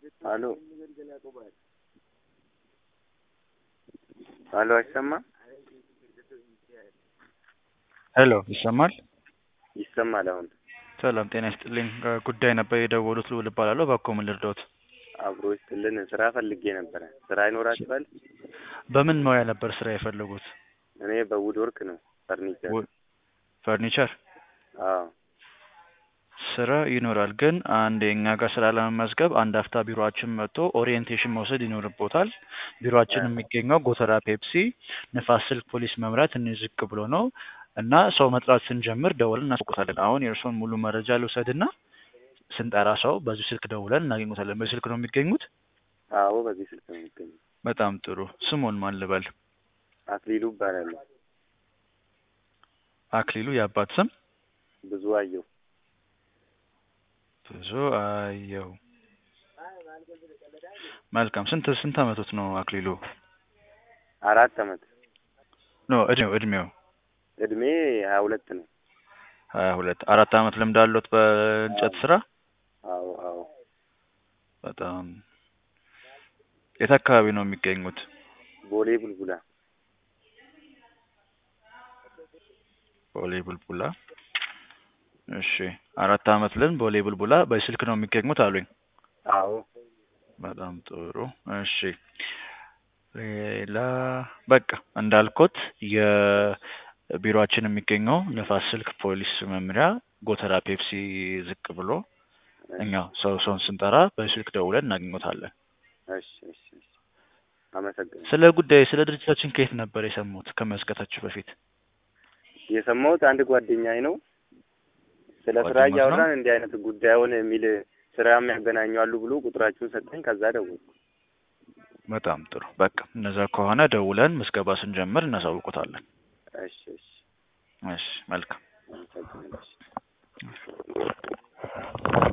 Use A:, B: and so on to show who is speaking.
A: አሎ አሎ አይሰማም?
B: ሄሎ ይሰማል?
A: ይሰማል አሁን።
B: ሰላም ጤና ይስጥልኝ። ጉዳይ ነበር የደወሉት ልዑል እባላለሁ። እባክዎ ምን ልርዳዎት?
A: አብሮ ይስጥልን። ስራ ፈልጌ ነበረ። ስራ ይኖራችኋል?
B: በምን ሙያ ነበር ስራ የፈለጉት?
A: እኔ በውድ ወርክ ነው ፈርኒቸር።
B: ው- ፈርኒቸር
A: አዎ
B: ስራ ይኖራል፣ ግን አንድ የእኛ ጋር ስራ ለመመዝገብ አንድ አፍታ ቢሮአችን መጥቶ ኦሪየንቴሽን መውሰድ ይኖርቦታል። ቢሮአችን የሚገኘው ጎተራ ፔፕሲ ንፋስ ስልክ ፖሊስ መምሪያ ትንሽ ዝቅ ብሎ ነው እና ሰው መጥራት ስንጀምር ደውለን እናስቆጣለን። አሁን የእርስዎን ሙሉ መረጃ ልውሰድና ስንጠራ ሰው በዚህ ስልክ ደውለን እናገኙታለን። በዚህ ስልክ ነው የሚገኙት?
A: አዎ በዚህ ስልክ ነው የሚገኘው።
B: በጣም ጥሩ። ስሞን ማን ልበል?
A: አክሊሉ እባላለሁ።
B: አክሊሉ የአባት ስም?
A: ብዙ አየሁ።
B: ብዙ አየው። መልካም። ስንት ስንት አመቶት ነው አክሊሉ?
A: አራት አመት
B: ኖ እድሜው እድሜው
A: እድሜ ሀያ ሁለት ነው።
B: ሀያ ሁለት አራት አመት ልምድ አለዎት በእንጨት ስራ?
A: አዎ አዎ
B: በጣም የት አካባቢ ነው የሚገኙት?
A: ቦሌ ቡልቡላ
B: ቦሌ ቡልቡላ። እሺ አራት አመት ልምድ ቦሌ ቡልቡላ። በስልክ ነው የሚገኙት አሉኝ።
A: አዎ
B: በጣም ጥሩ። እሺ ሌላ በቃ እንዳልኩት የቢሮአችን የሚገኘው ንፋስ ስልክ ፖሊስ መምሪያ ጎተራ ፔፕሲ ዝቅ ብሎ እኛ ሰው ሰውን ስንጠራ በስልክ ደውለን እናገኘታለን።
A: እሺ እሺ እሺ አመሰግናለሁ።
B: ስለ ጉዳይ ስለ ድርጅታችን ከየት ነበር የሰሙት ከመዝገታችሁ በፊት?
A: የሰማሁት አንድ ጓደኛዬ ነው ስለ ስራ
B: ጓደኛዎት ነው?
A: እያወራን እንዲህ አይነት ጉዳዩን የሚል ስራ የሚያገናኙ አሉ ብሎ ቁጥራችሁን ሰጠኝ። ከዛ ደወልኩ።
B: በጣም ጥሩ። በቃ እነዛ ከሆነ ደውለን ምዝገባ ስንጀምር እናሳውቆታለን።
A: እሺ እሺ
B: እሺ መልካም
A: አመሰግናለሁ።